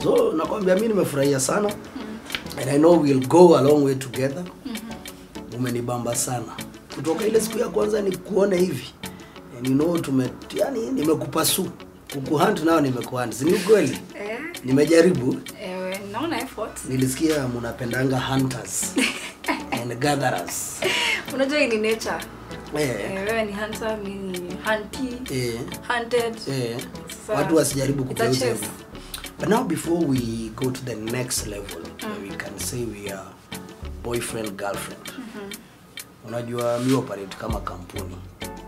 so nakwambia mi nimefurahia sana and i know we'll go a long way together umenibamba sana kutoka ile siku ya kwanza ni kuone hivi and you know tume yani nimekupa su kukuhunt nao nimekuhunt si ni ukweli Eh, nimejaribu ewe, naona effort. nilisikia mnapendanga hunters and gatherers Unajua hii ni nature. eh, Eh, wewe ni hunter, mimi ni hunty, eh, hunted. eh, Sasa, watu wasijaribu it's a kugeuza chess. hivyo. but now before we go to the next level where we can say we are boyfriend girlfriend unajua mi operate kama kampuni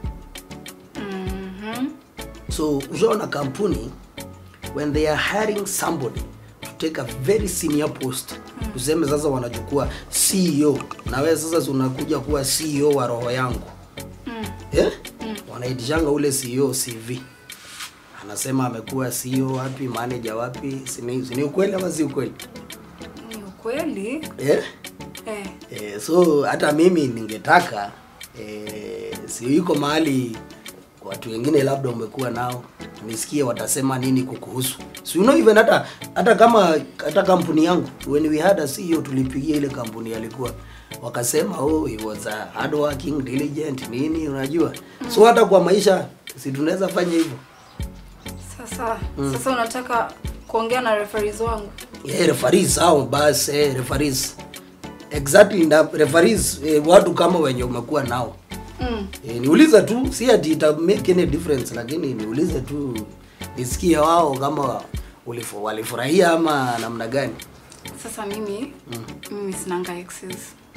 Mhm. so ushaona kampuni when they are hiring somebody to take a very senior post tuseme sasa wanachukua ceo na wewe sasa si unakuja kuwa ceo wa roho yangu Mm. eh? wanaitishanga ule ceo cv anasema amekuwa ceo wapi manager wapi sini, sini ukweli ama si ukweli Ni ukweli. eh? Eh. Eh, so hata mimi ningetaka eh, si iko mahali watu wengine labda umekuwa nao nisikie watasema nini kukuhusu so you know even hata hata kama hata kampuni yangu when we had a CEO tulipigia ile kampuni alikuwa wakasema oh he was a hard working diligent nini unajua so hata kwa maisha si tunaweza fanya hivyo Sasa, sasa unataka kuongea na referees wangu? yeah, referees hao basi eh, referees exactly na referees eh, watu kama wenye umekuwa nao Mm. E, niulize tu si ati ita make any difference lakini niulize tu nisikie wao kama ulifu, walifurahia ama namna gani Sasa mimi mimi sinanga exes.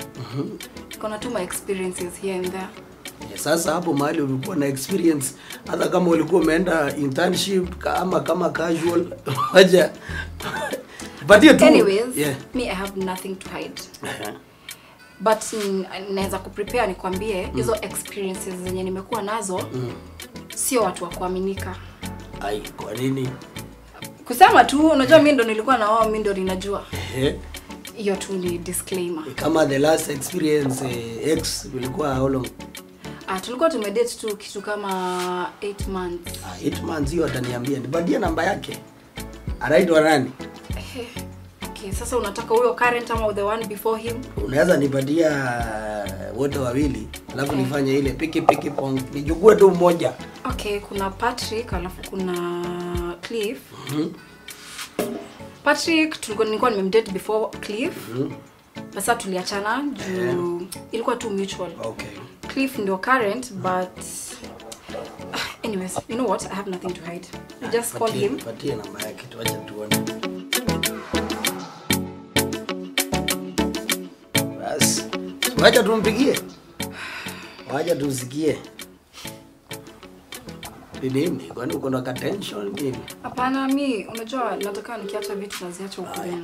Kuna tu my experiences here and there. e, sasa hapo mahali ulikuwa na experience hata kama ulikuwa umeenda internship ka- ama kama casual waja patie tu Anyways, yeah. me I have nothing to hide. Aha. But mm, naweza kuprepare nikwambie hizo experiences zenye nimekuwa nazo sio watu wa kuaminika. ai kwa nini Kusema tu unajua mimi ndo nilikuwa na wao, mimi ndo ninajua. Ehe. Hiyo tu ni disclaimer. kama the last experience eh, ex ulikuwa how long Ah, tulikuwa tumedate tu kitu kama 8 months. ah, eight months hiyo ataniambia nipatie namba yake anaitwa nani Ehe. Okay, sasa unataka huyo current ama the one before him? unaweza nipatia wote wawili alafu nifanye ile piki piki pong nichukue tu mmoja Okay, kuna Patrick alafu kuna Cliff. Patrick tulikuwa nilikuwa nimemdate before Cliff. Sasa tuliachana juu ilikuwa tu mutual. okay Cliff ndio current but anyways, you know what? I have nothing to hide. You just call Patie- him. patie namba yake tuache tuone basi wacha tumpigie wacha tusikie ni nini kwani uko na ka tension nini Hapana, mi unajua nataka nikiacha vitu naziacha huko ndani.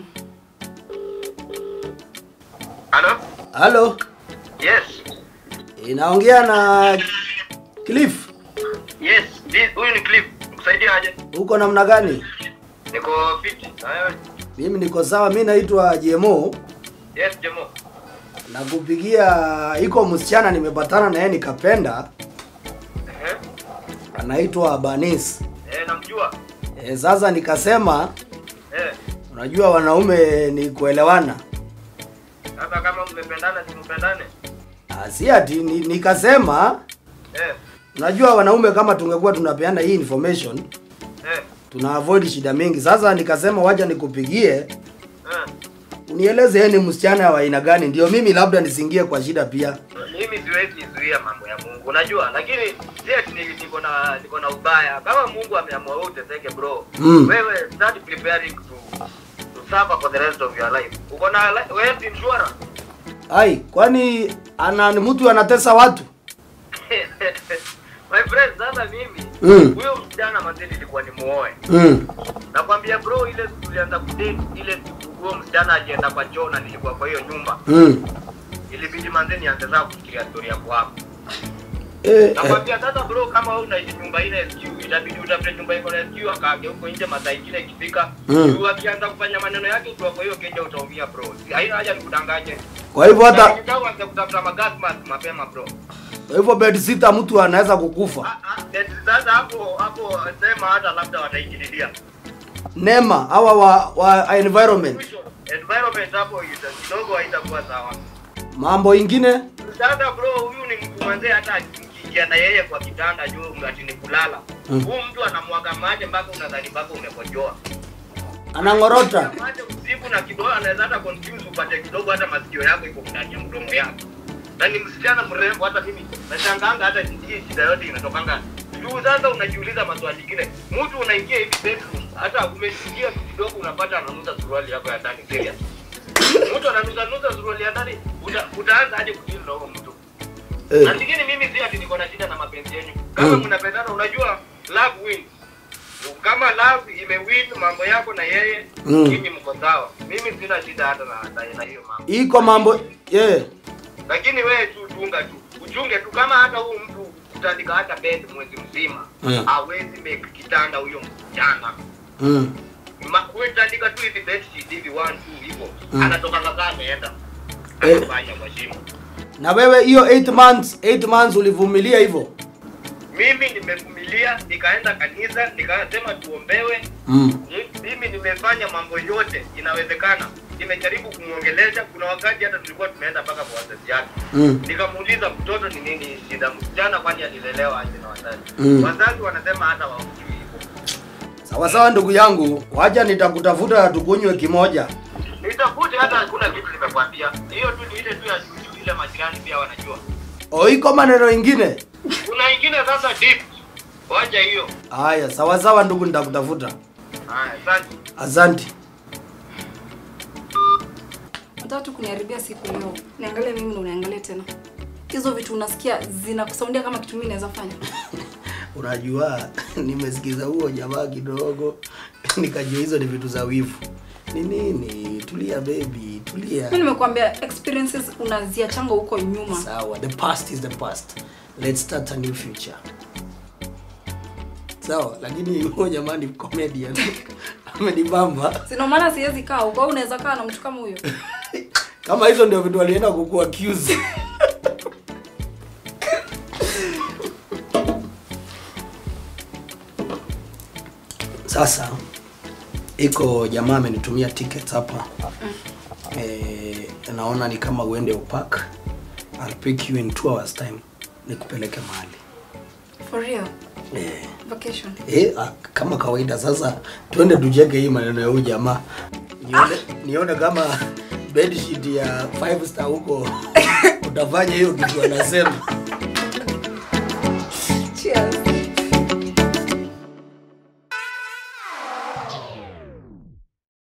Halo? halo Yes. inaongea na cliff Yes. This- Huyu ni Cliff. Kusaidia aje? uko namna gani Niko fiti. Na wewe? mimi niko sawa mi naitwa jmo Yes, Jemo. na kupigia iko msichana nimepatana na yeye nikapenda Ehe. anaitwa banis Eh, namjua. e, sasa nikasema Eh. unajua wanaume ni kuelewana Sasa kama mmependana si mpendane? Ah, si ati ni, nikasema Eh. unajua wanaume kama tungekuwa tunapeana hii information Eh. tuna avoid shida mingi sasa nikasema wacha nikupigie Eh. unieleze yeye ni msichana wa aina gani ndio mimi labda nisingie kwa shida pia Mimi siwezi zuia mambo ya Mungu, unajua, lakini si ati ni- niko na niko na ubaya. Kama Mungu ameamua wewe uteseke bro, Mm. wewe start preparing to to suffer for the rest of your life. Uko na li- health insurance? ai kwani ana ni mtu anatesa watu My friend, sasa mimi Mm. huyo msichana mazeni ilikuwa ni muoe. mm. Nakwambia bro, ile siku tulianza kudate, ile siku huyo msichana alienda kwa choo na nilikuwa kwa hiyo nyumba, Mm. ilibidi manze nianze sasa kufikiria story yako hapo. Eh, eh. Nakwambia sasa bro, kama wewe unaishi nyumba ile SQ, itabidi utafute nyumba iko na SQ, akaage huko nje, masaa ingine ikifika, Mm. juu akianza kufanya maneno yake ukiwa kwa hiyo keja utaumia bro. Haina haja nikudanganye. kwa hivyo hata Ukitaka uanze kutafuta magas mask mapema bro. kwa hivyo bed sita mtu anaweza kukufa Ah, ah, then Sasa hapo hapo sema hata labda wataingililia. nema hawa wa, wa environment Mwisho, environment hapo ita- kidogo haitakuwa sawa mambo ingine sasa bro huyu ni mtu mwanzee hata ukiingia na yeye kwa kitanda juu ati ni kulala Mm. huyu mtu anamwaga maji mpaka unadhani mpaka umekojoa anang'orota maji usiku na kidogo anaweza hata confuse upate kidogo hata masikio yako iko ndani ya mdomo yako na ni msichana mrembo hata mimi nashanganga hata hii shida yote inatokanga juu sasa unajiuliza maswali ingine mtu unaingia hivi bedroom hata umesikia tu kidogo unapata ananusa suruali yako ya ndani serious mtu ananusa nusa suruali ya ndani uta, utaanza aje kudili na huyo mtu na eh. zingine mimi si ati niko na shida na mapenzi yenyu kama Mm. mnapendana unajua love wins kama love imewin mambo yako na yeye Mm. nyinyi mko sawa mimi sina shida hata na, na, na hiyo mambo iko mambo yeah. lakini wewe tu chunga tu uchunge tu kama hata huyu mtu kutandika hata bed mwezi mzima Mm. hawezi make kitanda huyo msichana mm. Ma- wewe tandika tu hivi bed sheet hivi one two hivyo Mm. anatoka kaka ameenda Eh. anafanya kwa shimo na wewe hiyo 8 months 8 months ulivumilia hivyo mimi nimevumilia nikaenda kanisa nikasema tuombewe mm. Ni- mimi nimefanya mambo yote inawezekana nimejaribu kumwongelesha kuna wakati hata tulikuwa tumeenda mpaka kwa wazazi yake Mm. nikamuuliza mtoto ni nini shida msichana kwani alilelewa aje na wazazi Mm. wazazi wanasema hata wamjui hivyo sawa sawa ndugu yangu wacha nitakutafuta tukunywe kimoja nitafute hata hakuna kitu nimekwambia hiyo tu ni ile tu ya juujuu ile majirani pia wanajua o iko maneno ingine kuna ingine sasa deep wacha hiyo haya sawa sawa ndugu nitakutafuta haya asante asante Nataka tu kuniharibia siku leo. Niangalie mimi na uniangalie tena. Hizo vitu unasikia zinakusaundia kama kitu mimi naweza fanya. unajua nimesikiza huo jamaa kidogo nikajua hizo ni vitu za wivu ni nini tulia baby tulia Mimi nimekuambia experiences unaziachanga huko nyuma. sawa the past is the past let's start a new future sawa lakini huyo jamaa ni comedian amenibamba Sina maana siwezi kaa huko. Au unaweza kaa na mtu kama huyo. kama hizo ndio vitu alienda kuku accuse sasa iko jamaa amenitumia tickets hapa eh, naona ni kama uende upak I'll pick you in two hours time nikupeleke mahali For real. eh, Vacation. eh, ah, kama kawaida sasa twende tucheke hii maneno ya huyu jamaa nione, nione kama bedsheet ya five star huko utafanya hiyo kitu anasema